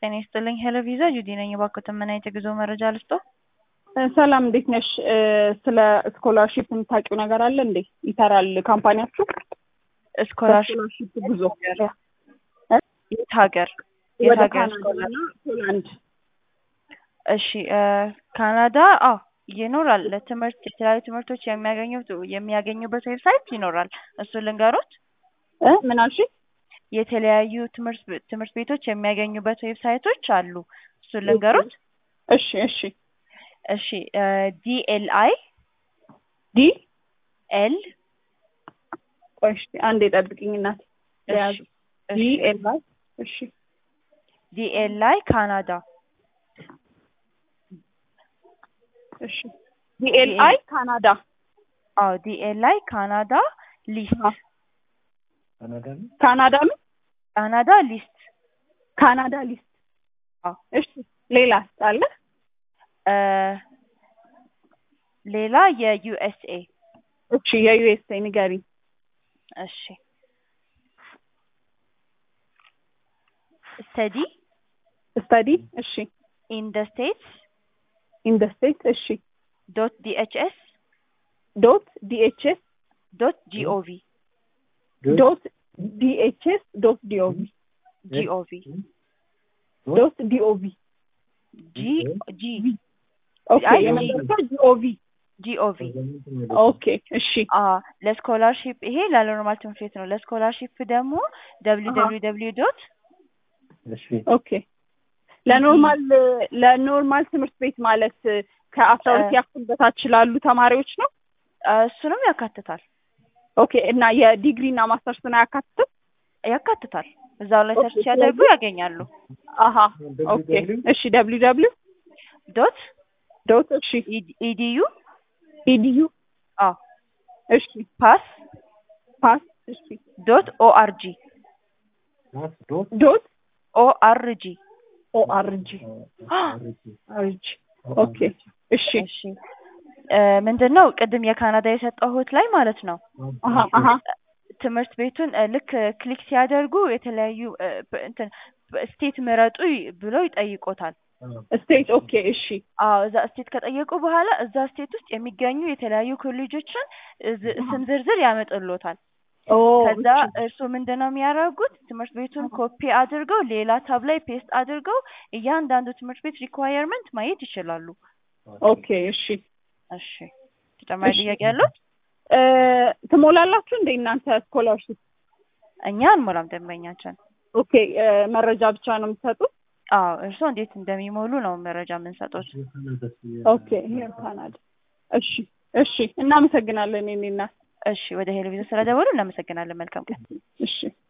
ጤና ይስጥልኝ። ሄሎ ቪዛ ጁዲ ነኝ። እባክዎትን ምን አይነት የጉዞ መረጃ ልስጥዎ? ሰላም እንዴት ነሽ? ስለ ስኮላርሺፕ የምታውቂው ነገር አለ እንዴ? ይሰራል ካምፓኒያችሁ? ስኮላርሽፕ ስኮላርሺፕ ጉዞ የት ሀገር የት ወደ ሀገር ካናዳ ስኮላር? እና ፖላንድ እሺ እ ካናዳ አዎ ይኖራል። ለትምህርት የተለያዩ ትምህርቶች የሚያገኙት የሚያገኙበት ዌብሳይት ይኖራል። እሱን ልንገሮት። እ ምን አልሽኝ? የተለያዩ ትምህርት ቤ- ትምህርት ቤቶች የሚያገኙበት ዌብሳይቶች አሉ። እሱን ልንገሮት። እሺ እሺ እሺ ዲኤልአይ ዲ ኤል ቆይ እሺ አንዴ ጠብቂኝ እናቴ ያዝ ዲ ኤል አይ እሺ ዲኤልአይ ካናዳ እሺ ዲ ኤል አይ ካናዳ አዎ ዲኤልአይ ካናዳ ሊስት አሃ። ካናዳ ምን ካናዳ ሊስት ካናዳ ሊስት አዎ እሺ ሌላስ አለ እ ሌላ የዩኤስኤ እሺ የዩኤስኤ ንገሪኝ እሺ ስተዲ ስተዲ እሺ ኢን ደ ስቴትስ ኢን ደ ስቴት እሺ ዶት ዲኤችኤስ ዶት ዲኤችኤስ ዶት ጂኦቪ ዶት ዲኤችኤስ ዶት ዲኦቪ ጂኦቪ ዶት ዲኦቪ ጂ ጂ ኦኬ አይ፣ የመጨረሻው ዲኦቪ ጂኦቪ ኦኬ እሺ አ ለስኮላርሺፕ ይሄ ለኖርማል ትምህርት ቤት ነው። ለስኮላርሺፕ ደግሞ ደብሊው አሃ። ደብሊው ደብሊው ዶት ኦኬ ለኖርማል ለኖርማል ትምህርት ቤት ማለት ከአስራ ሁለት እ- ያክል በታች ላሉ ተማሪዎች ነው እሱንም ያካትታል ኦኬ እና የዲግሪ እና ማስተርስን አያካትትም ያካትታል። እዛው ላይ ሰርች ኦኬ፣ ሲያደርጉ ስለዚህ- ያገኛሉ። አሀ ኦኬ እሺ ደብሊው ደብሊው ዶት ዶት እሺ ኢዲዩ ኢዲዩ አ እሺ ፓስ ፓስ እሺ ዶት ኦአርጂ ዶት ኦአርጂ ኦአርጂ አርጂ ኦኬ እሺ እሺ እ ምንድን ነው ቅድም የካናዳ የሰጠሁት ላይ ማለት ነው አሀ አሀ ትምህርት ቤቱን እ ልክ ክሊክ ሲያደርጉ የተለያዩ እ ብ- እንትን ስቴት ምረጡ ይ- ብሎ ይጠይቆታል። ስቴት ኦኬ እሺ አዎ እዛ ስቴት ከጠየቁ በኋላ እዛ ስቴት ውስጥ የሚገኙ የተለያዩ ኮሌጆችን እዝ- ስም ዝርዝር ያመጡሎታል። ኦ ከዛ እሺ እርሱ ምንድን ነው የሚያደርጉት? ትምህርት ቤቱን ኮፒ አድርገው ሌላ ታብ ላይ ፔስት አድርገው እያንዳንዱ ትምህርት ቤት ሪኳየርመንት ማየት ይችላሉ። ኦኬ እሺ እሺ ተጨማሪ እሺ። ጥያቄ ያለው? እ ትሞላላችሁ እንደ እናንተ ስኮላርሽፕ እኛ አንሞላም ደንበኛችን። ኦኬ እ መረጃ ብቻ ነው የምትሰጡት አዎ እርስዎ እንዴት እንደሚሞሉ ነው መረጃ የምንሰጡት። ኦኬ ሄር ካናዳ እሺ እሺ እናመሰግናለን የኔ እናት እሺ ወደ ሄሎቪዥን ስለደወሉ እናመሰግናለን። መልካም ቀን። እሺ